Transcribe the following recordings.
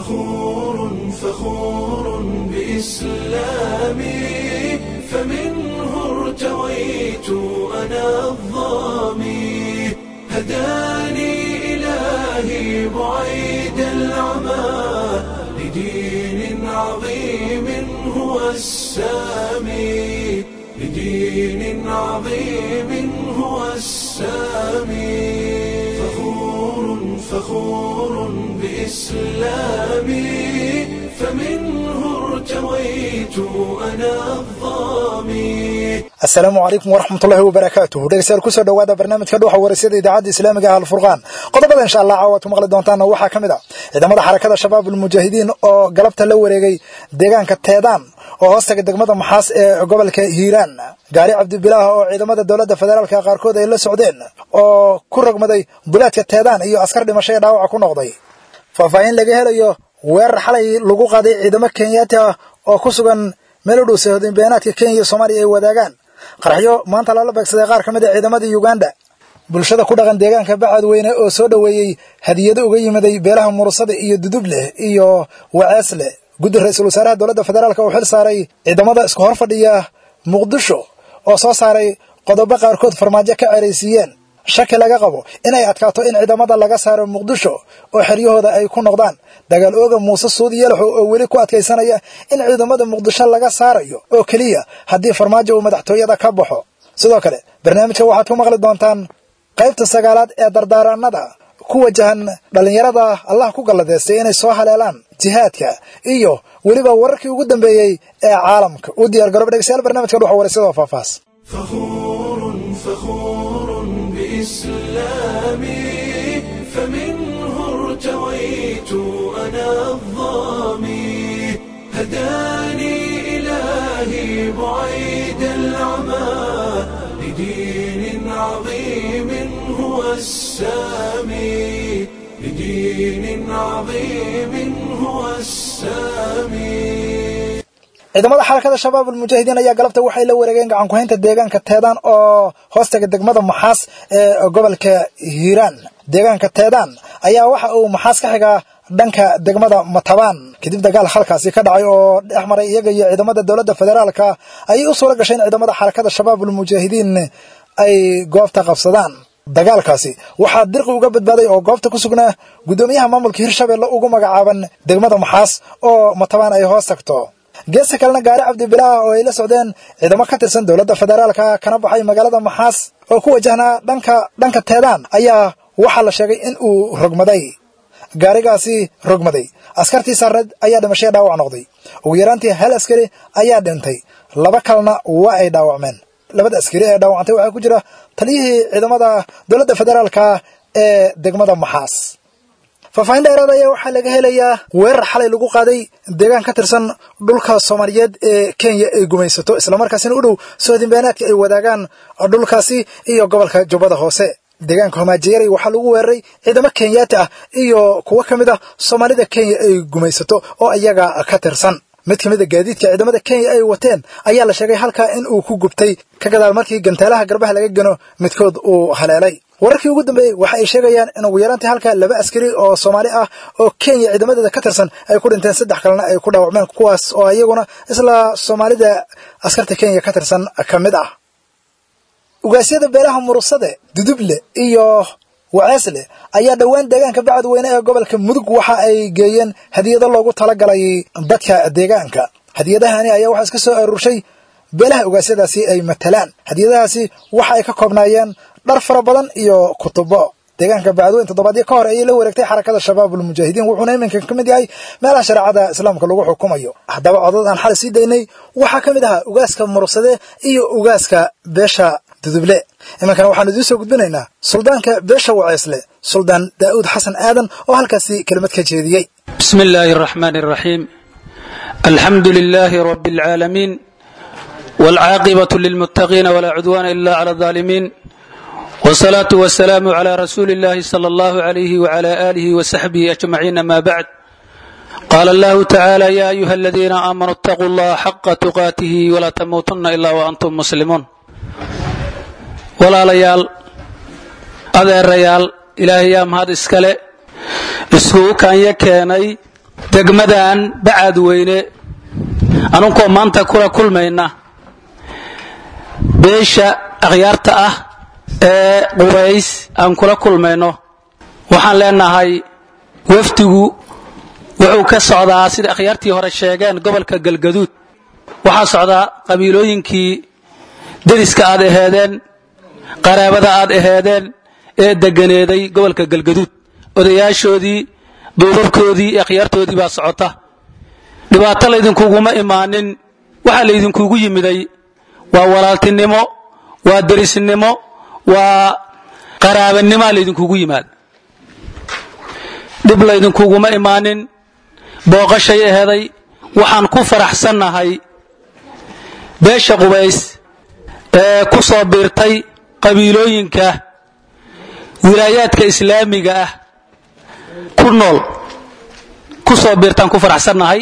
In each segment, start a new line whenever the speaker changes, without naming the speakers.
فخور فخور بإسلامي فمنه ارتويت أنا الظامي هداني إلهي بعيد العمى لدين عظيم هو السامي لدين عظيم هو السامي فخور فخور بإسلامي فمنه ارتويت أنا الظامي
asalaamu calaykum waraxmatullahi wabarakaatuhu dhegeystayaal kusoo dhowaada barnaamijka dhuuxa waraysyada idaacadda islaamiga ah alfurqaan qodobada insha allah caawaad ku maqli doontaana waxaa ka mid a ciidamada xarakada shabaab ulmujaahidiin oo galabta la wareegay deegaanka teedaan oo hoostaga degmada maxaas ee gobolka hiiraan gaari cabdibilaah oo ciidamada dowladda federaalka qaarkood ay la socdeen oo ku rogmaday bulaadka teedaan iyo askar dhimasho ee dhaawaca ku noqday faahfaahin laga helayo weerar xalay lagu qaaday ciidamo kenyaati ah oo ku sugan meel u dhow sahodinbeenaadka kenya iyo soomaaliya ay wadaagaan qaraxyo maanta lala beegsaday qaar ka mid a ciidamadii uganda bulshada ku dhaqan deegaanka bacadweyne oo soo dhoweeyey hadiyado uga yimiday beelaha murusada iyo dudubleh iyo waceesleh guddi ra-iisul wasaaraha dowladda federaalk oo xil saaray ciidamada isku hor fadhiya muqdisho oo soo saaray qodobo qaarkood farmaajo ka ceraysiiyeen shaki laga qabo inay adkaato in ciidamada laga saaro muqdisho oo xeryahooda ay ku noqdaan dagaal ooga muuse suudi yalaxo oo weli ku adkaysanaya in ciidamada muqdisho laga saarayo oo keliya haddii farmaajo uu madaxtooyada ka baxo sidoo kale barnaamijka waxaad ku maqli doontaan qaybta sagaalaad ee dardaaranada ku wajahan dhallinyarada allah ku galladeystay inay soo haleelaan jihaadka iyo weliba wararkii ugu dambeeyey ee caalamka u diyaar garooba dhegeystayaal barnamijka dhuxa waraysyada oo faahfaahs
فخور فخور بإسلامي فمنه ارتويت أنا الظامي هداني إلهي بعيد العمى لدين عظيم هو السامي لدين عظيم هو السامي
ciidamada xarakada shabaab ulmujaahidiin ayaa galabta waxay la wareegeen gacan ku-haynta deegaanka teedaan oo hoostaga degmada maxaas ee gobolka hiiraan deegaanka teedaan ayaa waxa uu maxaas ka xigaa dhanka degmada matabaan kadib dagaal halkaasi ka dhacay oo dhex maray iyaga iyo ciidamada dowladda federaalka ayay u suura gashay in ciidamada xarakada shabaab ulmujaahidiin ay goobta qabsadaan dagaalkaasi waxaa dirqi uga badbaaday oo goobta ku sugnaa guddoomiyaha maamulka hirshabelle ugu magacaaban degmada maxaas oo matabaan ay hoos tagto geesta kalena gaari cabdibilaah oo ay la socdeen ciidamo ka tirsan dowladda federaalka kana baxay magaalada maxaas oo ku wajahnaa dhanka dhanka teedaan ayaa waxaa la sheegay in uu rogmaday gaarigaasi rogmaday askartii saarneed ayaa dhimashaya dhaawac noqday ugu yaraantii hal askari ayaa dhintay laba kalena waa ay dhaawacmeen labada askari ee dhaawacantay waxaa ku jira taliyihii ciidamada dowladda federaalka ee degmada maxaas faahfaahin dheeraad ayaa waxaa laga helayaa weerar xalay lagu qaaday deegaan ka tirsan dhulka soomaaliyeed ee kenya ay gumaysato islamarkaasina u dhow soodinbeenaadka ay wadaagaan dhulkaasi iyo gobolka jubbada hoose deegaanka homaajeyaray waxaa lagu weeraray ciidamo kenyaati ah iyo kuwo ka mid ah soomaalida kenya ay gumaysato oo iyaga ka tirsan mid ka mid a gaadiidka ciidamada kenya ay wateen ayaa la sheegay halkaa in uu ku gubtay ka gadaal markii gantaalaha garbaha laga gano midkood uu haleelay wararkii ugu dambeeyey waxa ay sheegayaan in ugu yaraantii halkaa laba askari oo soomaali ah oo kenya ciidamadeeda ka tirsan ay ku dhinteen saddex kalena ay ku dhaawacmeen kuwaas oo iyaguna isla soomaalida askarta kenya ka tirsan ka mid ah ugaasyada beelaha murusade duduble iyo waceesle ayaa dhowaan deegaanka bacadweyne ee gobolka mudug waxa ay geeyeen hadiyado loogu talagalay dadka deegaanka hadiyadahani ayaa waxaa iska soo aruurshay beelaha ugaasyadaasi ay matalaan hadiyadahaasi waxa ay ka koobnaayeen dhar fara badan iyo kutubo deegaanka bacadweyne toddobaadyo ka hor ayay la wareegtay xarakada shabaab ulmujaahidiin wuxuuna iminka ka mid yahay meelaha shareecada islaamka lagu xukumayo haddaba codad aan xalay sii daynay waxaa ka mid ahaa ugaaska murugsade iyo ugaaska beesha duduble iminkana waxaanu idiin soo gudbinaynaa suldaanka beesha waceesle suldaan daa'uud xasan aadan oo halkaasi kelimad ka jeediyey
بسم الله الرحمن الرحيم الحمد لله رب العالمين والعاقبة للمتقين ولا عدوان إلا على الظالمين والصلاة والسلام على رسول الله صلى الله عليه وعلى آله وصحبه أجمعين ما بعد قال الله تعالى يا أيها الذين آمنوا اتقوا الله حق تقاته ولا تموتن إلا وأنتم مسلمون ولا ليال أذى الريال إلهي يا مهد إسكالي iskugu kaanya keenay degmadan bacaad weyne anunkoo maanta kula kulmayna beesha akhyaarta ah ee qubays aan kula kulmayno waxaan leenahay wafdigu wuxuu ka socdaa sida akhyaartii hore sheegeen gobolka galgaduud waxaa socdaa qabiilooyinkii deriska aad aheedeen qaraabada aad aheedeen ee deganeeday gobolka galgaduud odayaashoodii duubabkoodii iyo akhyaartoodii baa socota dhibaato laydinkuguma imaanin waxaa laydinkugu yimiday waa walaaltinimo waa derisnimo waa qaraabanimoa laydinkugu yimaada dhib laydinkuguma imaanin booqashay aheeday waxaan ku faraxsannahay beesha qubays ee ku soo biirtay qabiilooyinka wilaayaadka islaamiga ah ku nool ku soo biirtaan ku faraxsannahay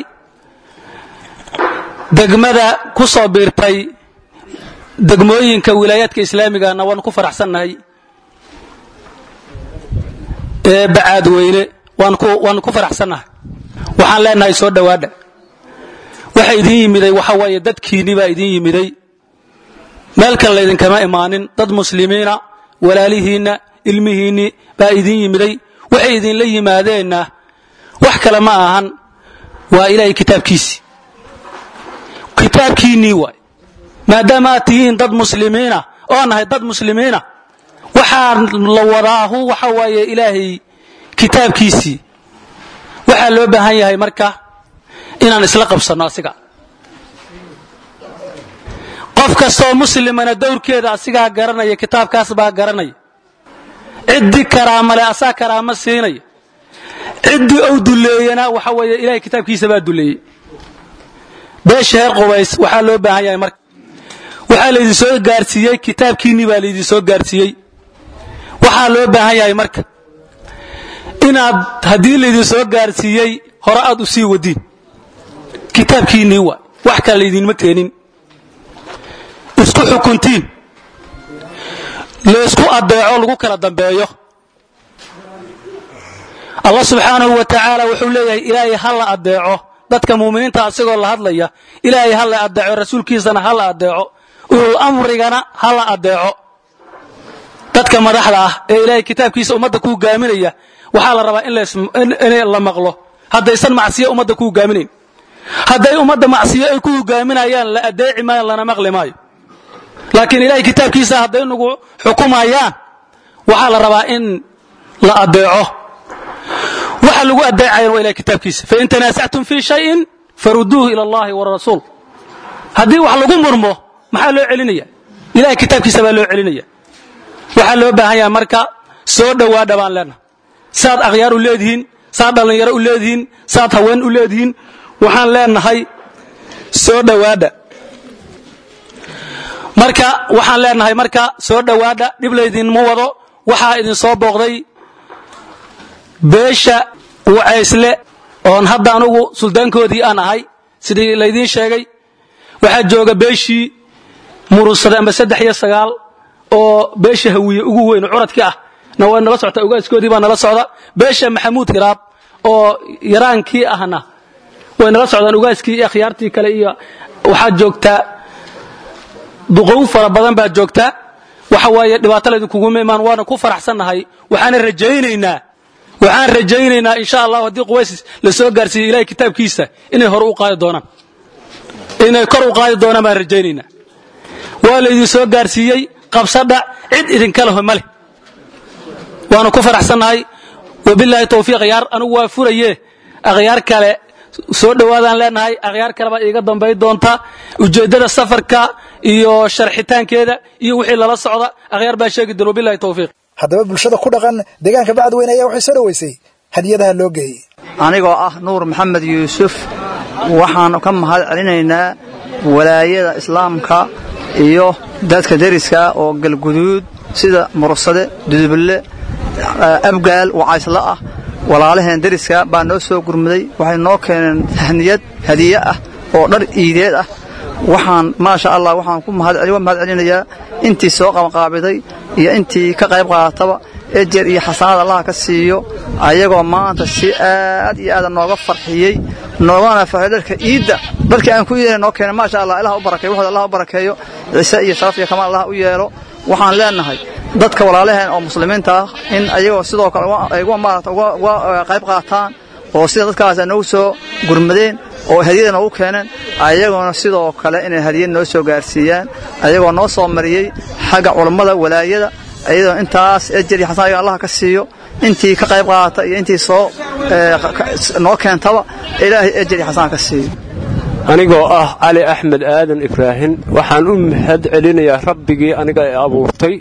degmada ku soo biirtay degmooyinka wilaayaadka islaamigana waan ku faraxsannahay ee bacaad weyne waan ku faraxsannahay waxaan leenahay soo dhowaadha waxa idin yimiday waxa waaye dadkiinni baa idin yimiday meel kale laydinkama imaanin dad muslimiina walaalihiinna ilmihiinni baa idin yimiday waxay idinla yimaadeenna wax kale ma ahan waa ilaahay kitaabkiisii kitaabkiinnii waay maadaama aad tihiin dad muslimiina oo nahay dad muslimiina waxaa la wadaahu waxa waaye ilaahay kitaabkiisii waxaa loo baahan yahay marka inaan isla qabsanno asiga qof kastoo muslimana dowrkeeda asigaa garanaya kitaabkaas baa garanaya ciddii karaamale asaa karaamo siinaya ciddii ou duleeyana waxa weeye ilahay kitaabkiisa baa duleeyey beesha heer qubays waxaa loo baahan yahay marka waxaa laydin soo gaarsiiyey kitaabkiinnii baa laydin soo gaarsiiyey waxaa loo baahan yahay marka inaad haddii laydin soo gaarsiiyey hore aad u sii wadiin kitaabkiinnii waay wax kale laydinma keenin isku xukuntiin laysku adeeco lagu kala dambeeyo allah subxaanahu wa tacaala wuxuu leeyahay ilaahay ha la adeeco dadka muuminiinta asigoo la hadlaya ilaahay ha la adeeco rasuulkiisana ha la adeeco ulul amrigana ha la adeeco dadka madaxda ah ee ilaahay kitaabkiisa ummadda ku hogaaminaya waxaa la rabaa in la maqlo haddaysan macsiyo ummadda ku hogaaminayn hadday ummadda macsiyo ay ku hogaaminayaan la adeeci maayo lana maqli maayo laakiin ilahay kitaabkiisa hadday nagu xukumayaan waxaa la rabaa in la adeeco waxa lagu adeecayan waa ilahay kitaabkiisa fain tanaasactum fii shayin faruduuhu ila allahi warasuul haddii wax lagu murmo maxaa loo celinaya ilahay kitaabkiisa baa loo celinaya waxaa loo baahan yahay marka soo dhowaadha baan leenaha saad akhyaar u leedihiin saad dhallinyaro u leedihiin saad haween u leedihiin waxaan leenahay soo dhowaadha marka waxaan leenahay marka soo dhowaadha dhib laydinma wado waxaa idin soo booqday beesha wacaysle oon hadda anugu suldaankoodii aan ahay sidii laydiin sheegay waxaa jooga beeshii murunsada amba saddex iyo sagaal oo beesha hawiye ugu weyn curadkii ah na way nala soctaa ogaaskoodii baa nala socda beesha maxamuud hiraab oo yaraankii ahna way nala socdaan ogaaskii iyo akhyaartii kale iyo waxaa joogtaa duqow fara badan baa joogtaa waxa waaye dhibaato laydinkuguima imaan waana ku faraxsannahay waxaana rajaynaynaa waxaan rajaynaynaa insha allah haddii quways la soo gaarsiiyo ilahay kitaabkiisa inay hore u qaadi doonaan inay kor u qaadi doonaan baan rajaynaynaa waa laydin soo gaarsiiyey qabsadha cid idinka leho ma leh waanu ku faraxsannahay wabilaahi tawfiiq akhyaar anugu waa furaye akhyaar kale soo dhowaadaan leenahay akhyaar kale baa iiga dambay doonta ujeeddada safarka iyo sharxitaankeeda iyo wixii lala socda akhyaar baa sheegi doon wabilahi tawfiiq
haddaba bulshada ku dhaqan deegaanka bacadweyne ayaa waxay soo dhoweysay hadiyadaha loo geeyey
anigoo ah nuur maxamed yuusuf waxaan ka mahad celinaynaa walaayada islaamka iyo dadka deriska oo galguduud sida mursade dudubulle abgaal wacaysla ah walaalaheen deriska baa noo soo gurmaday waxay noo keeneen tahniyad hadiye ah oo dhar iideed ah waxaan maasha allah waxaan ku mahad celinayaa intii soo qabanqaabiday iyo intii ka qayb qaadataba ejer iyo xasanaad allaha ka siiyo ayagoo maanta si aad iyo aada nooga farxiyey noogana farxiyo dharka iidda dharkii aan ku iidana noo keenay maasha allah ilaha u barakeeyo waxooda allah u barakeeyo ciise iyo sharaf iyo kamaal allah u yeelo waxaan leenahay dadka walaalaheen oo muslimiinta ah in ayagoo sidoo kale ay uga maarata uga qayb qaataan oo sida dadkaas ay noogu soo gurmadeen oo hadiyada noogu keeneen ayagoona sidoo kale inay hadiyad noo soo gaarsiiyaan ayagoo noo soo mariyey xagga culammada walaayada iyadoo intaas ejer iyo xasan ayaga allah ka siiyo intii ka qayb qaadata iyo intii soo noo keentaba ilaahay ejer iyo xasan ka siiyo
anigoo ah cali axmed aadan ibraahin waxaan u mahad celinayaa rabbigii aniga ee abuurtay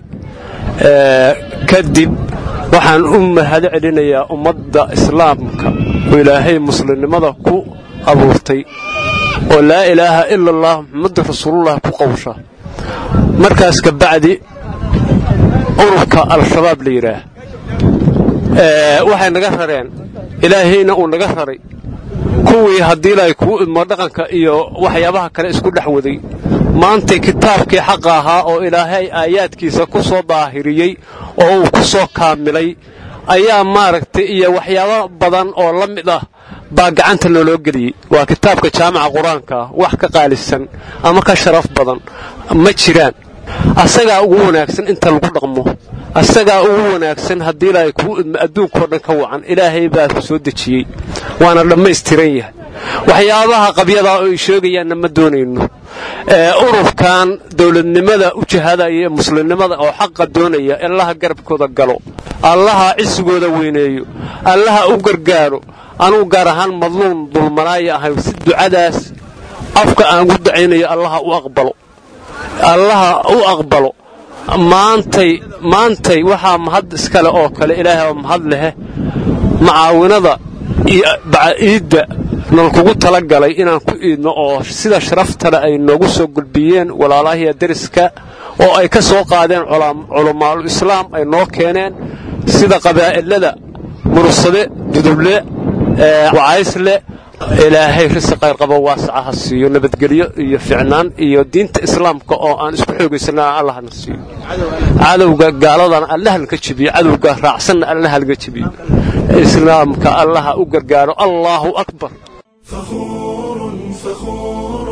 kadib waxaan u mahad celinayaa ummadda islaamka oo ilaahay muslimnimada ku abuurtay oo laa ilaaha ila allah muxamadu rasuulullah ku qowsha markaas ka bacdi ururka al-shabaab la yidhaah waxay naga rareen ilaahayna uu naga raray kuwii haddii laay kuu idmo dhaqanka iyo waxyaabaha kale isku dhex waday maantay kitaabkii xaqa ahaa oo ilaahay aayaadkiisa ku soo daahiriyey oo uu ku soo kaamilay ayaa maaragtay iyo waxyaabo badan oo la mid ah baa gacanta looloo geliyey waa kitaabka jaamaca qur-aanka wax ka qaalisan ama ka sharaf badan ma jiraan asagaa ugu wanaagsan inta lagu dhaqmo asagaa ugu wanaagsan haddii ilaahay kuu idmo adduunkao dhan ka wacan ilaahay baa ku soo dejiyey waana dhammaystiran yahay waxyaabaha qabyadaa oo ay sheegayaanna ma doonayno ururkan dowladnimada u jihadaya ee muslimnimada oo xaqa doonaya allaha garabkooda galo allaha cisigooda weyneeyo allaha u gargaaro anugu gaar ahaan madluun dulmanaaya ahay si ducadaas afka aan ugu dacaynayo allaha u aqbalo allaha u aqbalo maantay maantay waxaa mahad iskale oo kale ilaahay oo mahad lehe macaawinada iyo baciidda nalkugu tala galay inaan ku iidno oo sida sharaftale ay noogu soo gulbiyeen walaalahiya deriska oo ay ka soo qaadeen culamaaul islaam ay noo keeneen sida qabaa'ilada mursade duduble wacaysle ilaahay risi qayrqabo waasaca ha siiyo nabadgelyo iyo ficnaan iyo diinta islaamka oo aan isku xoogaysana allahna siiyo cadowga gaaladana allahalka jebiyo cadowga raacsanna allahalga jebiyo islaamka allaha u gargaaro allaahu akbar
فخور فخور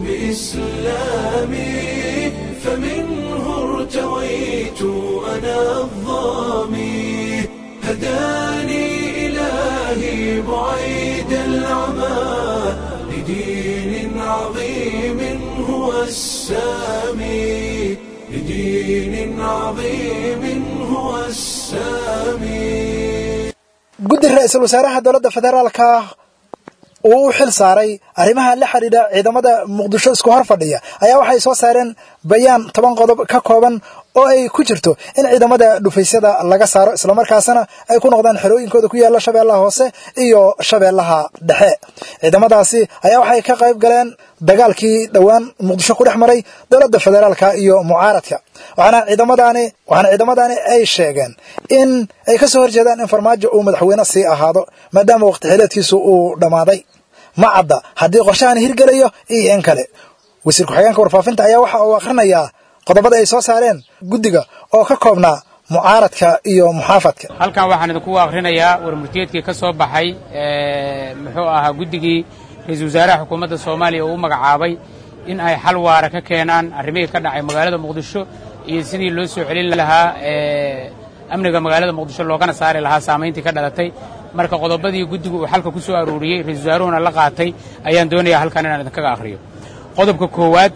بإسلامي فمنه ارتويت أنا الظامي هداني إلهي بعيد العمى لدين عظيم هو السامي لدين عظيم هو السامي
guddi ra-iisul wasaaraha dowladda federaalka uu u xil saaray arrimaha la xidhiidha ciidamada muqdisho isku hor fadhiya ayaa waxay soo saareen bayaan toban qodob ka kooban oo ay ku jirto in ciidamada dhufaysyada laga saaro islamarkaasna ay ku noqdaan xerooyinkooda ku yaalla shabeellaha hoose iyo shabeellaha dhexe ciidamadaasi ayaa waxay ka qayb galeen dagaalkii dhowaan muqdisho ku dhex maray dowladda federaalka iyo mucaaradka waxaana ciidamadaani waxaana ciidamadaani ay sheegeen in ay ka soo horjeedaan in farmaajo uu madaxweyne sii ahaado maadaama waqti xileedkiisu uu dhammaaday ma cadda haddii qorshahan hirgelayo iyo in kale wasiir ku-xigeenka warfaafinta ayaa waxa uu akhrinayaa qodobada ay soo saareen guddiga oo ka koobnaa mucaaradka iyo muxaafadka
halkan waxaan idinku akhrinayaa warmurtiyeedkii ka soo baxay muxuu ahaa guddigii ra-iisul wasaaraha xukuumadda soomaaliya uu u magacaabay in ay xal waara ka keenaan arrimihii ka dhacay magaalada muqdisho iyo sidii loo soo celin lahaa amniga magaalada muqdisho loogana saari lahaa saamayntii ka dhalatay marka qodobadii guddigu uu xalka ku soo aruuriyey ra-isul wasaaruhuna la qaatay ayaan doonayaa halkan inaan idinkaga akhriyo qodobka koowaad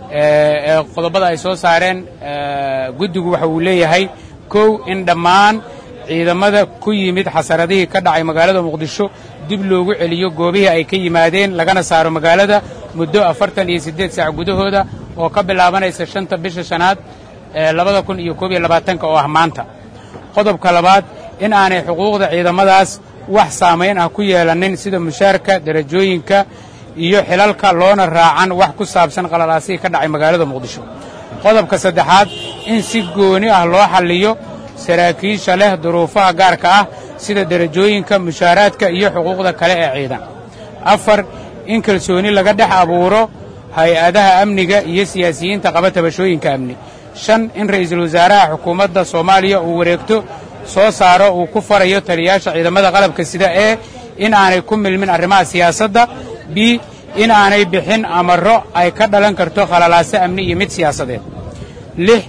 ee qodobada ay soo saareen guddigu waxa uu leeyahay kow in dhammaan ciidamada ku yimid xasaradihii ka dhacay magaalada muqdisho dib loogu celiyo goobihii ay ka yimaadeen lagana saaro magaalada muddo afartan iyo siddeed saac gudahooda oo ka bilaabanaysa shanta bisha shanaad ee labada kun iyo koob iyo labaatanka oo ah maanta qodobka labaad in aanay xuquuqda ciidamadaas wax saamayn ah ku yeelanin sida mushaarka derajooyinka iyo xilalka loona raacan wax ku saabsan qalalaasihii ka dhacay magaalada muqdisho qodobka saddexaad in si gooni ah loo xalliyo saraakiisha leh duruufaha gaarka ah sida derajooyinka mushaaraadka iyo xuquuqda kale ee ciidan afar in kalsooni laga dhex abuuro hay-adaha amniga iyo siyaasiyiinta qaba tabashooyinka amni shan in ra'iisul wasaaraha xukuumadda soomaaliya uu wareegto soo saaro uu ku farayo taliyayaasha ciidamada qalabka sida ee in aanay ku milmin arrimaha siyaasadda b in aanay bixin amarro ay ka dhalan karto khalalaase amni iyo mid siyaasadeed lix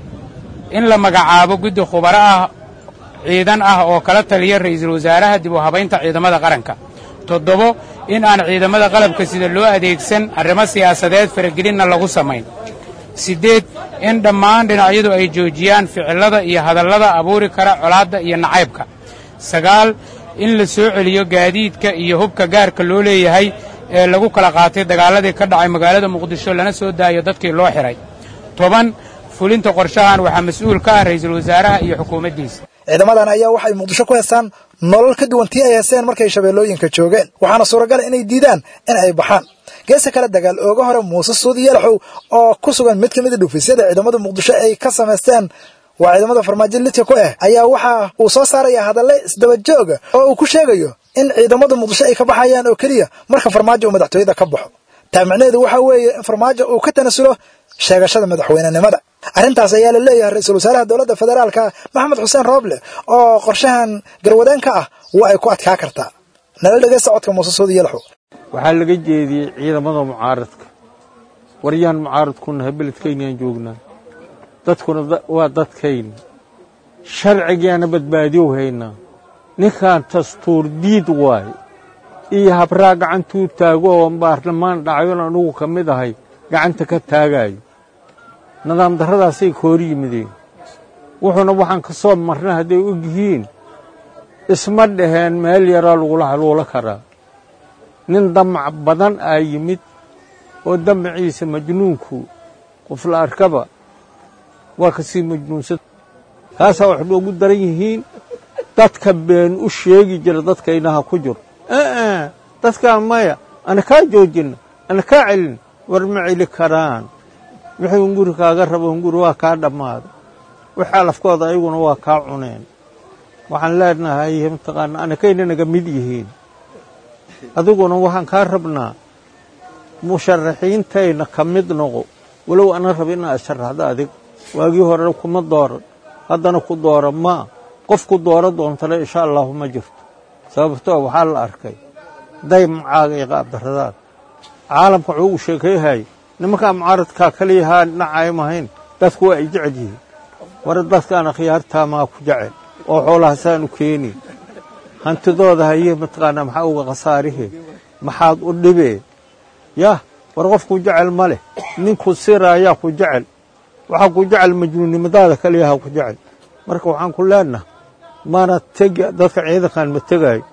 in la magacaabo guddi khubaro ah ciidan ah oo kala taliya ra'iisul wasaaraha dib u habaynta ciidamada qaranka toddobo in aan ciidamada qalabka sida loo adeegsan arrimo siyaasadeed faragelinna lagu samayn siddeed in dhammaan dhinacyadu ay joojiyaan ficillada iyo hadallada abuuri kara colaadda iyo nacaybka sagaal in la soo celiyo gaadiidka iyo hubka gaarka loo leeyahay ee lagu kala qaatay dagaaladii ka dhacay magaalada muqdisho lana soo daayo dadkii loo xidhay toban fulinta qorshahan waxaa mas-uul ka ah ra'iisul wasaaraha iyo xukuumaddiisa
ciidamadan ayaa waxay muqdisho ku heestaan nolol ka duwan tii ay heesteen markay shabeellooyinka joogeen waxaana suuragal inay diidaan in ay baxaan geesta kale dagaal ooga hore muuse suudi yalaxow oo ku sugan mid ka mid a dhufisyada ciidamada muqdisho ay ka samaysteen waa ciidamada farmaajo lidka ku ah ayaa waxa uu soo saaraya hadalle isdaba jooga oo uu ku sheegayo in ciidamada muqdisho ay ka baxayaan oo keliya marka farmaajo uu madaxtooyada ka baxo taa micnaheedu waxaa weeye in farmaajo uu ka tanasulo sheegashada madaxweynenimada arrintaas ayaa la leeyahay ra-iisul wasaaraha dowladda federaalka maxamed xuseen rooble oo qorshahan garwadeen ka ah waa ay ku adkaa kartaa nala dhegeysta codka muuse suudi yalaxow
waxaa laga jeediyey ciidamada mucaaradka waryaan mucaaradkunahay beledkaynaan joognaa dadkuna waa dadkayna sharcigaana badbaadiyow haynaa ninkan dastuur diid waaye iyo habraa gacantuu taago oo baarlamaan dhacayon anugu ka mid ahay gacanta ka taagaayo nidaam darradaasay ka hor yimideen wuxuuna waxaan ka soo marnay hadday og yihiin isma dhaheen meel yaraa lagula haluulo karaa nin damac badan aa yimid oo damaciisa majnuunku qof la arkaba waa ka sii majnuunsan kaasaa wax noogu daran yihiin dadka been u sheegi jira dadkaynaha ku jiro aa dadkaa maya ana kaa joojinna ana kaa celin war ma celi karaan wixii hunguri kaaga rabo hunguri waa kaa dhammaaday wixii alafkooda ayaguna waa kaa cuneen waxaan leenahay mataqaana anakayna naga mid yihiin adiguna waxaan kaa rabnaa musharaxiintayna ka mid noqo walow ana raba inaad sharaxdo adig waagii hore kuma dooran haddana ku doora maa qof ku doora doontana insha allahu ma jirto sababtoo waxaa la arkay daymacaaga iyo qaabdarradaad caalamka wuxuu ugu sheekayhay nimankaa mucaaradkaa kaliyahaa dhinacay mahayn dadku waa ay jecel yihiin war dadkaana khiyaartaamaa ku jecel oo xoolahaasaanu keeni hantidooda haye mataqaanaa maxaa uga khasaarihe maxaad u dhibee yah war qofku jecel ma leh ninku siraayaa ku jecel waxaa ku jecel majnuunnimadaada kaliyaha ku jecel marka waxaan ku leenaha mana tegi dadka ciidankan ma tegaayo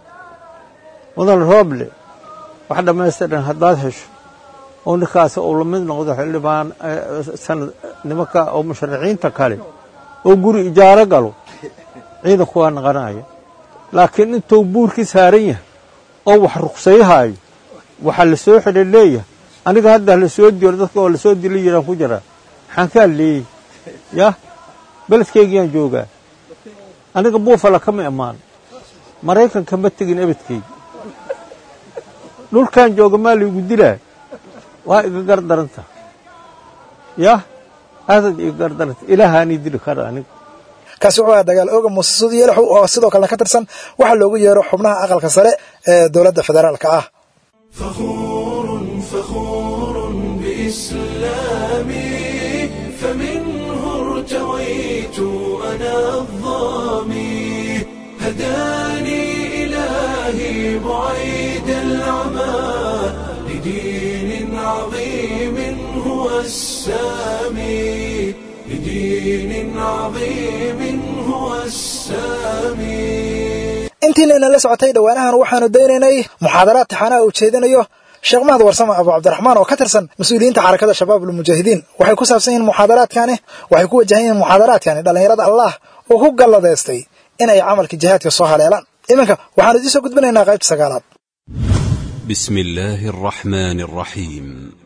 mudan rooble wax dhammaystiran haddaad hesho oo ninkaas uu la mid noqdo xildhibaan sanad nimanka oo musharaxiinta kale oo guri ijaaro galo ciidanku waa naqanaya laakiin intuu buurkii saaran yahay oo wax ruqsayhaayo waxaa la soo xidhay leeyahay aniga hadda la soo diro dadka oo lasoo dila yiraan ku jiraa maxaan kaa leeyey yah beledkaygiyaan joogaa aniga buufala kama imaan maraykanka ma tegin ebedkayga dhulkan jooga maa laygu dilaa waa iga gardaranta yah aadaad iga gardaranta ilaahaanii dili kara aniga
kaasi wuxuu ahaa dagaal ooga muuse suudi yalaxow oo sidoo kalena ka tirsan waxaa loogu yeero xubnaha aqalka sare ee dowladda federaalka ah
فخور فخور بإسلامي فمنه ارتويت أنا الظامي هداني إلهي بعيد العمى لدين عظيم هو السامي لدين عظيم هو السامي
intiina inala socotay dhowaanahan waxaanu daynaynay muxaadaraad taxaanaha uu jeedinayo sheekh mahad warsame abu cabdiraxmaan oo ka tirsan mas-uuliyiinta xarakada shabaab ulmujaahidiin waxay ku saabsan yihiin muxaadaraadkani waxay ku wajahan yihiin muxaadaraadkani dhallinyarada allah uu ku galladaystay in ay camalka jihaadka soo haleelaan iminka waxaanu idiin soo gudbinaynaa qaybta sagaalaad
بسم الله الرحمن الرحيم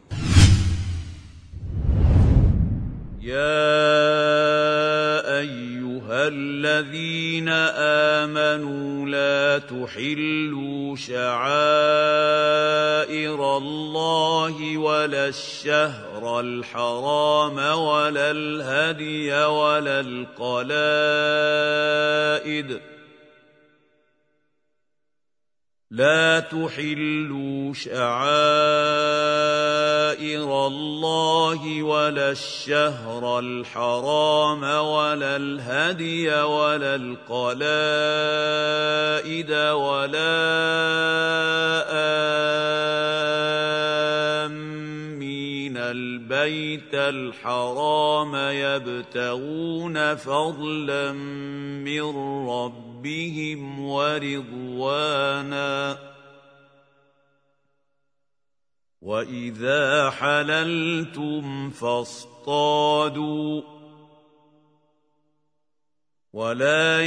يا ايها الذين امنوا لا تحلوا شعائر الله الله ولا الشهر الحرام ولا الهدي ولا القلائد لا تحلوا شعائر الله ولا الشهر الحرام ولا الهدي ولا القلائد ولا آمين البيت الحرام يبتغون فضلا من ربهم ورضوانا واذا حللتم فاصطادوا ولا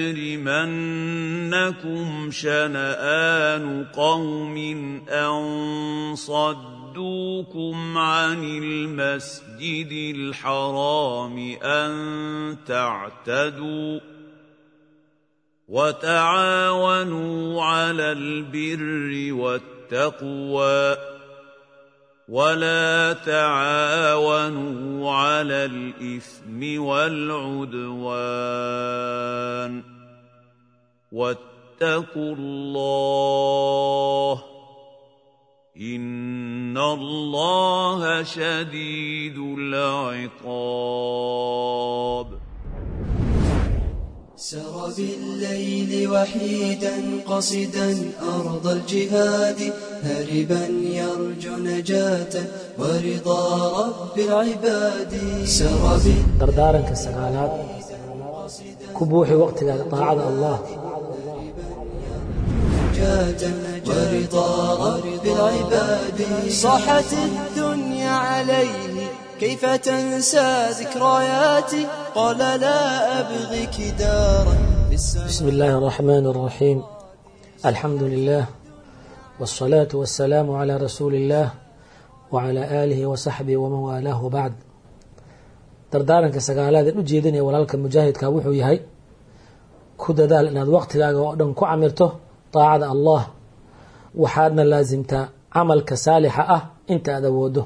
يجرمنكم شنآن قوم أن صدوكم عن المسجد الحرام أن تعتدوا وتعاونوا على البر والتقوى ولا تعاونوا على الإثم والعدوان واتقوا الله إن الله شديد العقاب
سر بالليل وحيدا قصدا أرض الجهاد هربا يرجو نجاة ورضا رب العباد سر
dardaaranka sagaalaad ku buuxi waqtigaada daacada allah
نجاة ورضا رب العباد صاحت الدنيا عليه كيف تنسى ذكرياتي قال لا أبغيك دارا
بسم الله الرحمن الرحيم الحمد لله والصلاة والسلام على رسول الله وعلى آله وصحبه ومن والاه وبعد dardaaranka sagaalaad een u jeedinaya walaalka mujaahidka wuxuu yahay ku dadaal inaad waqtigaaga oo dhan ku camirto daacada allah waxaadna laasimtaa camalka saalixa ah inta aad awoodo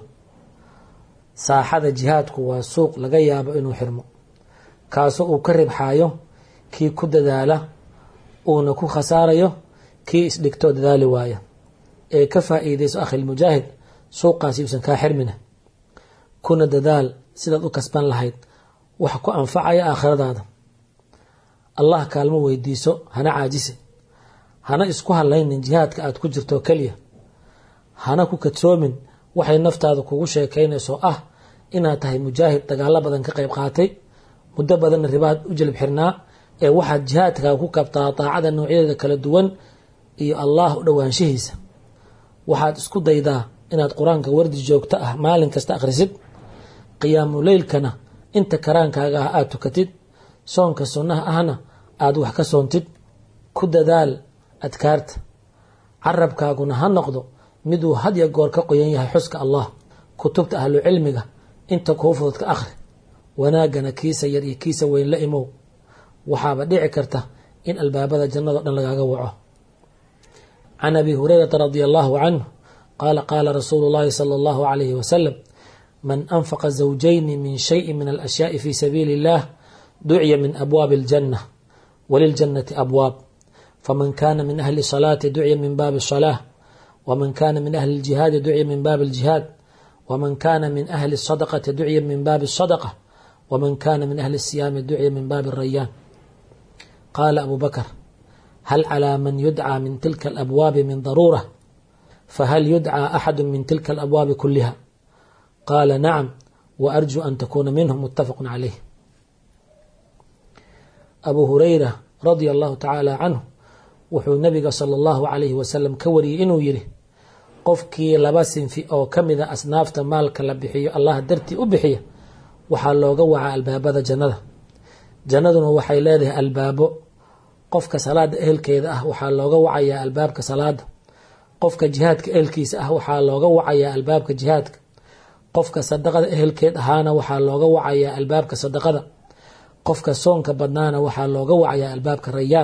saaxada jihaadku waa suuq laga yaabo inuu xirmo kaasoo uu ka ribxaayo kii ku dadaala uuna ku khasaarayo kii isdhigtoo dadaali waaya ee ka faa'iidayso akhilmujaahid suuqaasi uusan kaa xirmina kuna dadaal sidaad u kasban lahayd wax ku anfacaya aakhiradaada allah kaalmo weydiiso hana caajise hana isku hadlaynin jihaadka aad ku jirto keliya hana ku kadsoomin waxay naftaada kugu sheekaynayso ah inaad tahay mujaahid dagaalo badan ka qayb qaatay muddo badanna ribaad u jelib xirnaa ee waxaad jihaadkaaga ku kabtaa daacada noocyadeeda kala duwan iyo allah u dhowaanshihiisa waxaad isku daydaa inaad qur-aanka wardi joogto ah maalin kasta akhrisid qiyaamu leylkana inta karaankaaga ah aada tukatid soonka sunnaha ahna aada wax ka soontid ku dadaal adkaarta carabkaaguna ha noqdo miduu hadya goor ka qoyan yahay xuska allah kutubta ahlu cilmiga inta kuu fudud ka akhri wanaagana kiisa yar iyo kiisa weyn la imow waxaaba dhici karta in albaabada jannado dhan lagaaga waco can abi hurayrata radia allahu canhu qaala qaala rasuulu llahi sala allahu calayhi wasalam man anfaqa zawjayni min shayin min alashyaai fi sabiili illah duciya min abwaabi aljanna waliljannati abwaab faman kana min ahli salaati duciya min baabi الصلاة ومن كان من أهل الجهاد دعي من باب الجهاد ومن كان من أهل الصدقة دعي من باب الصدقة ومن كان من أهل الصيام دعي من باب الريان قال أبو بكر هل على من يدعى من تلك الأبواب من ضرورة فهل يدعى أحد من تلك الأبواب كلها قال نعم وأرجو أن تكون منهم متفق عليه أبو هريرة رضي الله تعالى عنه wuxuu nabiga sala allahu calayhi wasalam ka wariyey inuu yidhi qofkii laba sinfi oo ka mida asnaafta maalka la bixiyo allah dartii u bixiya waxaa looga wacaa albaabada jannada jannaduna waxay leedahay albaabo qofka salaada ehelkeeda ah waxaa looga wacayaa albaabka salaada qofka jihaadka ehelkiisa ah waxaa looga wacayaa albaabka jihaadka qofka sadaqada ehelkeed ahaana waxaa looga wacayaa albaabka sadaqada qofka soonka badnaana waxaa looga wacayaa albaabka rayaan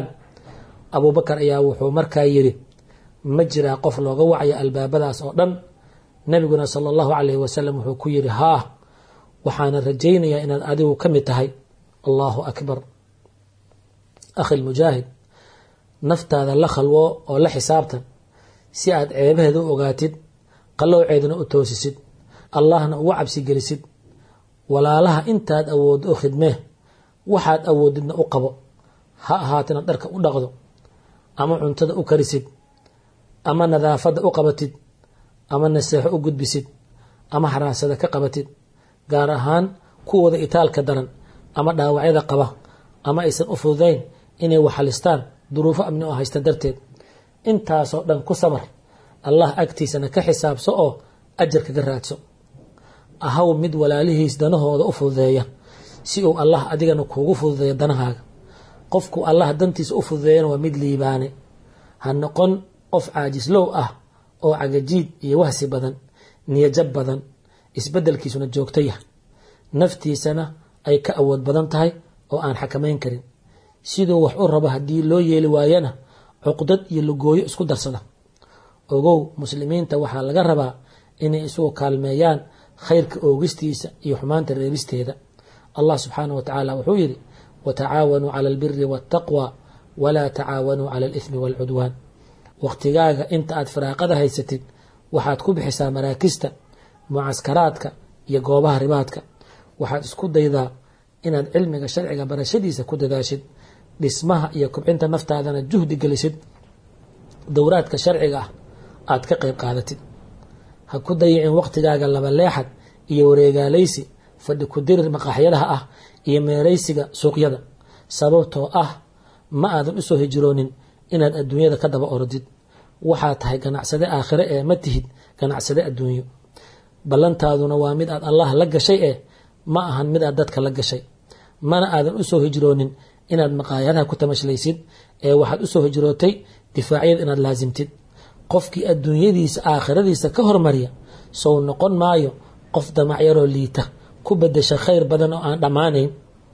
abuubakar ayaa wuxuu markaa yidhi ma jiraa qof looga wacayo albaabadaas oo dhan nebiguna sala allahu calayhi wasalam wuxuu ku yidhi haa waxaana rajaynayaa inaad adigu ka mid tahay allahu akbar akhi lmujaahid naftaada la khalwo oo la xisaabtan si aad ceebaheeda u ogaatid qallowceedana u toosisid allahna ugu cabsi gelisid walaalaha intaad awooddo u khidmee waxaad awoodidna u qabo ha ahaatina dharka u dhaqdo ama cuntada u karisid ama nadaafadda u qabatid ama naseexo u gudbisid ama haraasada ka qabatid gaar ahaan kuwooda itaalka daran ama dhaawacyada qaba ama aysan u fududayn inay waxalistaan duruufo amni oo haysta darteed intaasoo dhan ku sabar allah agtiisana ka xisaabso oo ajar kaga raadso ahaw mid walaalihiis danahooda u fududeeya si uu allah adigana kuugu fududeeyo danahaaga qofku allah dantiisa u fududeeyana waa mid liibaane ha noqon qof caajislow ah oo cagajiid iyo wahsi badan niyajab badan isbeddelkiisuna joogto yah naftiisana ay ka awood badan tahay oo aan xakamayn karin siduu wax u rabo haddii loo yeeli waayana cuqdad iyo lugooyo isku darsada ogow muslimiinta waxaa laga rabaa inay isugu kaalmeeyaan khayrka oogistiisa iyo xumaanta reebisteeda allah subxaanah wa tacaala wuxuu yidhi watacaawanuu cala albiri waataqwa walaa tacaawanuu cala alithmi waalcudwaan wakhtigaaga inta aad firaaqada haysatid waxaad ku bixisaa maraakista mucaskaraadka iyo goobaha ribaadka waxaad isku daydaa inaad cilmiga sharciga barashadiisa ku dadaashid dhismaha iyo kubcinta naftaadana juhdi gelisid dowraadka sharciga ah aad ka qayb qaadatid ha ku dayicin waqtigaaga labaleexad iyo wareegaalaysi fadhi ku dirir maqaaxyadaha ah iyo meeraysiga suuqyada sababtoo ah ma aadan usoo hijroonin inaad adduunyada ka daba orodid waxaa tahay ganacsade aakhire ee ma tihid ganacsade adduunyo ballantaaduna waa mid aad allah la gashay eh ma ahan mid aad dadka la gashay mana aadan usoo hijroonin inaad maqaayadaha ku tamashlaysid ee waxaad usoo hijrootay difaacyada inaad laasimtid qofkii adduunyadiisa aakhiradiisa ka hormarya sow noqon maayo qof damacyaroo liita ku bedesha khayr badan oo aan dhammaanayn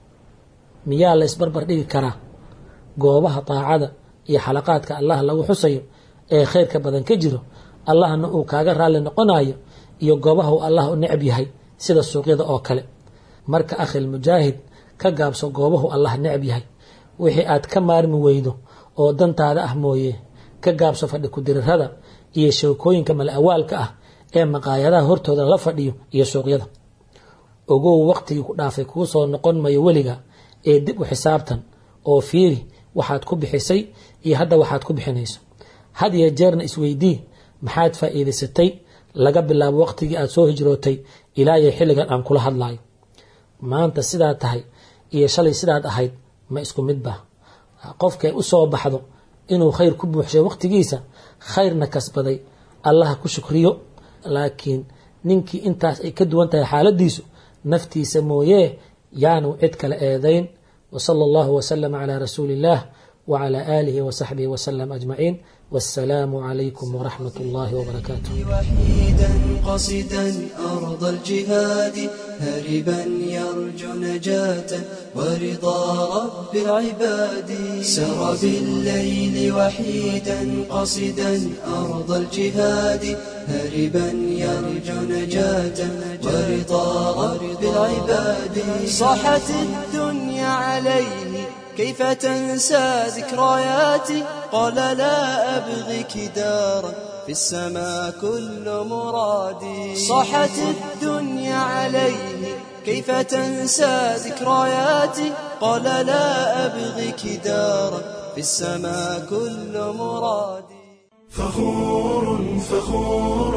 miyaa la isbarbar dhigi karaa goobaha daacada iyo xalaqaadka allah lagu xusayo ee khayrka badan ka jiro allahna uu kaaga raalli noqonayo iyo goobaha uu allah u necab yahay sida suuqyada oo kale marka akhil mujaahid ka gaabso goobahu allah necab yahay wixii aad ka maarmi weydo oo dantaada ah mooye ka gaabso fadhi kudirirada iyo sheekooyinka mal-awaalka ah ee maqaayadaha hortooda la fadhiyo iyo suuqyada ogow waqtigii ku dhaafay kuu soo noqon mayo weliga ee dib u xisaabtan oo fiiri waxaad ku bixisay iyo hadda waxaad ku bixinayso had iyo jeerna isweydii maxaad faa'iidaysatay laga bilaabo waqtigii aad soo hijrootay ilaa iyo xilligan aan kula hadlayo maanta sidaad tahay iyo shalay sidaad ahayd ma isku midba qofkay u soo baxdo inuu khayr ku buuxshay waqtigiisa khayrna kasbaday allaha ku shukriyo laakiin ninkii intaas ay ka duwan tahay xaaladiisu naftiisa mooyee yaanu cid kale eedayn wsala allahu wslama cla rasuuli illah wcla aalihi wsaxbihi wslm ajmaciin wassalaamu calaykum wraxmat اllahi wbarakaatu
وحيدا قصدا أرض الجهاد هربا يرجو نجاة ورضا رب العباد سر بالليل وحيدا قصدا أرض الجهاد هربا يرجو نجاة ورضا رب العباد صاحت الدنيا عليه كيف تنسى ذكرياتي قال لا أبغيك دارا في السماء كل مرادي صاحت الدنيا عليه كيف تنسى ذكرياتي قال لا أبغيك دارا في السماء كل مرادي
فخور فخور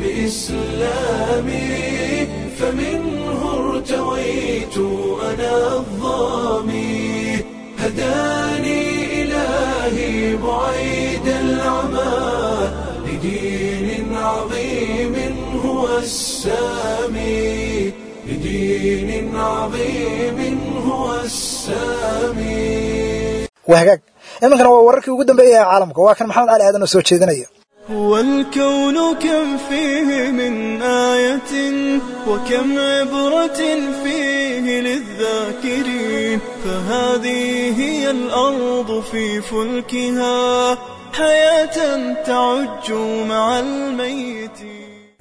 بإسلامي فمنه ارتويت أنا الظامي هداني إلهي بعيد العمى لدين عظيم هو السامي لدين عظيم هو السامي
waa hagaag iminkana waa wararkii ugu dambeeyay ee caalamka waa kan maxamed cali aadan oo soo jeedinaya
والكون كم فيه من آية وكم عبرة فيه للذاكرين فهذه هي الأرض في فلكها حياة تعج مع الميت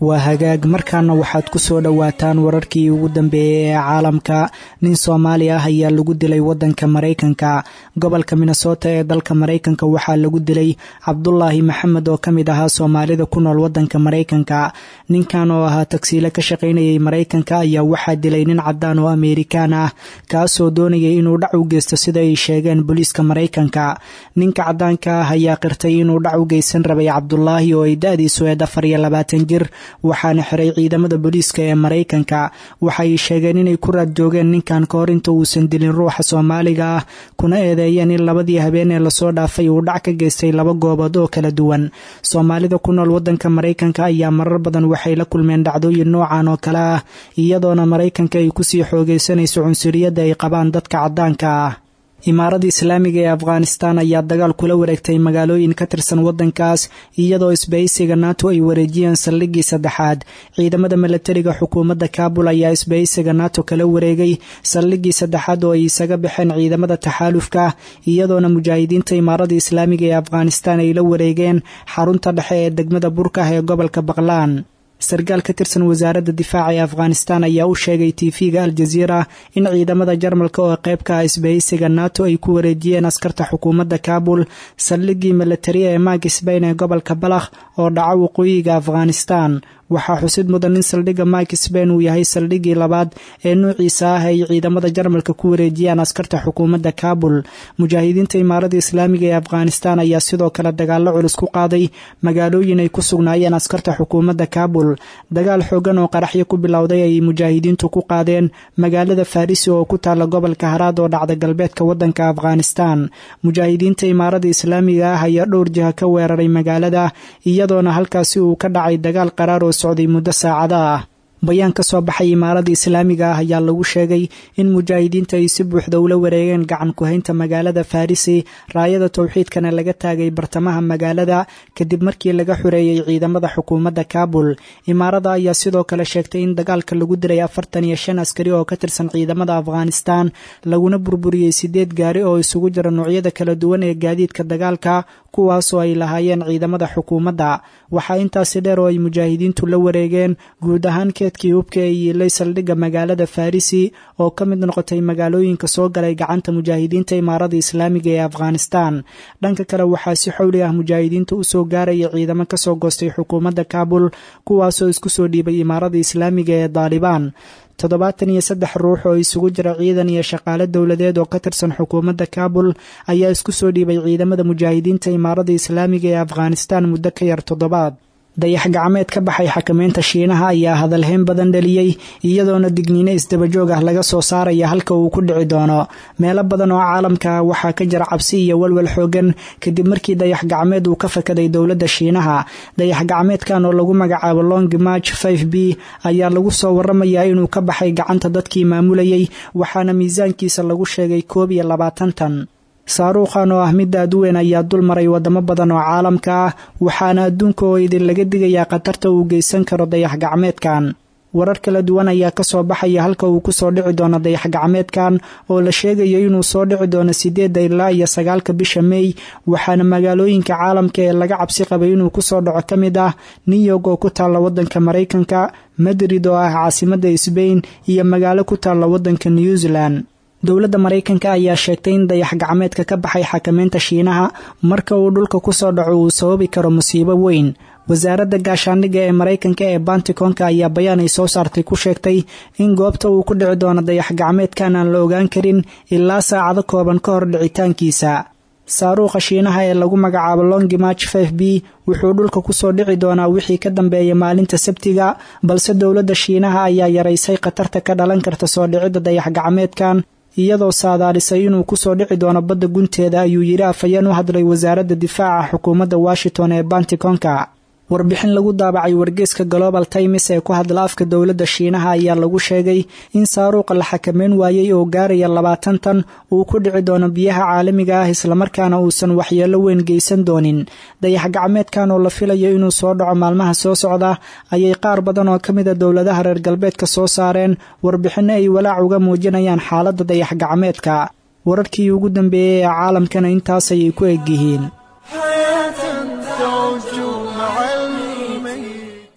waa hagaag markaana waxaad ku soo dhowaataan wararkii ugu dambeeyey ee caalamka nin soomaali ah ayaa lagu dilay wadanka maraykanka gobolka minnesota ee dalka maraykanka waxaa lagu dilay cabdulaahi maxamed oo ka mid ahaa soomaalida ku nool wadanka maraykanka ninkan oo ahaa tagsiile ka shaqaynayay maraykanka ayaa waxaa dilay nin cadaan oo ameerikaan ah kaasoo doonayay inuu dhac u geysto sida ay sheegeen booliiska maraykanka ninka cadaanka ah ayaa qirtay inuu dhac u geysan rabay cabdulaahi oo ay da-diisu eed afar iyo labaatan jir waxaana xiray ciidamada booliiska ee maraykanka waxay sheegeen inay ku raad joogeen ninkan ka hor inta uusan dilin ruuxa soomaaliga ah kuna eedeeyeen in labadii habeen ee lasoo dhaafay uu dhac ka geystay laba goobood oo kala duwan soomaalida ku nool wadanka maraykanka ayaa marar badan waxay la kulmeen dhacdooyin noocan oo kale ah iyadoona maraykanka ay kusii xoogaysanayso cunsuriyadda ay qabaan dadka caddaanka ah imaaradda islaamiga ee afghanistan ayaa dagaal kula wareegtay magaalooyin ka tirsan wadankaas iyadoo isbahaysiga nato ay wareejiyeen saldhiggii saddexaad ciidamada milatariga xukuumadda kaabul ayaa isbahaysiga nato kala wareegay saldhiggii saddexaad oo ay isaga baxeen ciidamada taxaalufka iyadoona mujaahidiinta imaaradda islaamiga ee afghanistan ay la wareegeen xarunta dhexe ee degmada burkah ee gobolka baqlaan sarkaal ka tirsan wasaaradda difaaca ee afghanistan ayaa u sheegay tv-ga aljaziira in ciidamada jarmalka oo qeybka ah isbahaysiga nato ay ku wareejiyeen askarta xukuumadda kaabul saldhiggii milatari ee maag sbain ee gobolka balakh oo dhaca waqooyiga afghanistan waxaa xusid mudan in saldhigga mike sbain uu yahay saldhiggii labaad ee nuuciisa ah ay ciidamada jarmalka ku wareejiyaan askarta xukuumadda kaabul mujaahidiinta imaaradda islaamiga ee afghanistan ayaa sidoo kale dagaallo culus ku qaaday magaalooyin ay ku sugnaayeen askarta xukuumadda kaabul dagaal xoogan oo qaraxyo ku bilowday ay mujaahidiintu ku qaadeen magaalada farisi oo ku taalla gobolka haraad oo dhacda galbeedka wadanka afghanistan mujaahidiinta imaaradda islaamiga ah ayaa dhowr jiha ka weeraray magaalada iyadoona halkaasi uu ka dhacay dagaal qaraar oo socday muddo saacada ah bayaan ka soo baxay imaaradda islaamiga ah ayaa lagu sheegay in mujaahidiinta ay si buuxda ula wareegeen gacan ku-haynta magaalada farisi raayada towxiidkana laga taagay bartamaha magaalada kadib markii laga xureeyey ciidamada xukuumadda kaabul imaarada ayaa sidoo kale sheegtay in dagaalka lagu dilay afartan iyo shan askari oo ka tirsan ciidamada afghanistan laguna burburiyey sideed gaari oo isugu jira noocyada kala duwan ee gaadiidka dagaalka kuwaasoo ay lahaayeen ciidamada xukuumadda waxaa intaasi dheer oo ay mujaahidiintu la wareegeen guud ahaan keedkii hubka ee yiilay saldhigga magaalada farisi oo ka mid noqotay magaalooyinka soo galay gacanta mujaahidiinta imaaradda islaamiga ee afghanistan dhanka kale waxaa si xowli ah mujaahidiinta u soo gaaraya ciidamo kasoo goostay xukuumadda kaabul kuwaasoo isku soo dhiibay imaaradda islaamiga ee daalibaan toddobaatan iyo saddex ruux oo isugu jira ciidan iyo shaqaale dowladeed oo ka tirsan xukuumadda kaabul ayaa isku soo dhiibay ciidamada mujaahidiinta imaaradda islaamiga ee afghanistan muddo ka yar toddobaad dayax gacmeed ka baxay xakameynta shiinaha ayaa hadalhayn badan dhaliyey iyadoona digniino isdabajoog ah laga soo saaraya halka uu ku dhici doono meelo badan oo caalamka ah waxaa ka jira cabsi iyo walwal xoogan kadib markii dayax gacmeed uu ka fakaday dowladda shiinaha dayax gacmeedkan oo lagu magacaabo long march five b ayaa lagu soo waramayaa inuu ka baxay gacanta dadkii maamulayay waxaana miisaankiisa lagu sheegay koob iyo labaatan tan saaruukhan oo ah mid aad u weyn ayaa dul maray wadamo badan oo caalamka ah waxaana adduunka oo idin laga digayaa khatarta uu geysan karo dayax gacmeedkan warar kala duwan ayaa kasoo baxaya halka uu kusoo dhici doono dayax gacmeedkan oo la sheegayo inuu soo dhici doono sideedda ilaa iyo sagaalka bisha meey waxaana magaalooyinka caalamka ee laga cabsi qabay inuu kusoo dhaco ka mid ah new york oo ku taalla wadanka maraykanka madrid oo ah caasimadda sbain iyo magaalo ku taalla wadanka new zealand dowladda maraykanka ayaa sheegtay in dayax gacmeedka ka baxay xakameynta shiinaha marka uu dhulka kusoo dhaco uu sababi karo musiibo weyn wasaaradda gaashaandhigga ee maraykanka ee bantikonka ayaa bayaan ay soo saartay ku sheegtay in goobta uu ku dhici doono dayax gacmeedkan aan la ogaan karin ilaa saacado kooban ka hor dhicitaankiisa saaruukha shiinaha ee lagu magacaabo longi march f b wuxuu dhulka kusoo dhici doonaa wixii ka dambeeya maalinta sabtiga balse dowladda shiinaha ayaa yaraysay khatarta ka dhalan karta soo dhicidda dayax gacmeedkan iyadoo saadaalisay inuu kusoo dhici doono badda gunteeda ayuu yidhi afhayeen u hadlay wasaaradda difaaca xukuumadda washington ee bantikonka warbixin lagu daabacay wargeyska global times ee ku hadla afka dowladda shiinaha ayaa lagu sheegay in saaruuqa la xakameyn waayey oo gaaraya labaatan tan uu ku dhici doono biyaha caalamiga ah islamarkaana uusan waxyeello weyn geysan doonin dayax gacmeedkan oo la filayo inuu soo dhaco maalmaha soo socda ayay qaar badan oo ka mida dowladaha reer galbeedka soo saareen warbixinno ay walaac uga muujinayaan xaaladda dayax gacmeedka wararkii ugu dambeeyey ee caalamkana intaas ayay ku egyihiin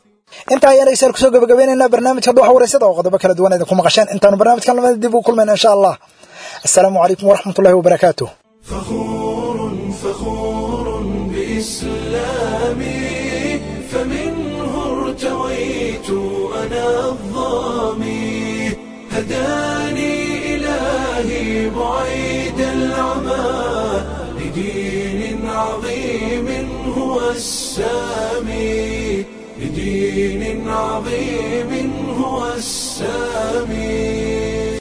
intaa ayaan dhegeystayaal kusoo gabagabaynaynaa barnaamijka dhuuxa wareysada oo qodobo kala duwan idinku maqasheen intaanu barnaamijkan lamada dib u kulmayna insha allah assalaamu calaykum waraxmat ullahi wabarakaatu
فخور بإسلامي فمنه ارتويت أنا الظامي هداني إلهي بعيد العمى لدين عظيم هو السامي لدين عظيم هو السامي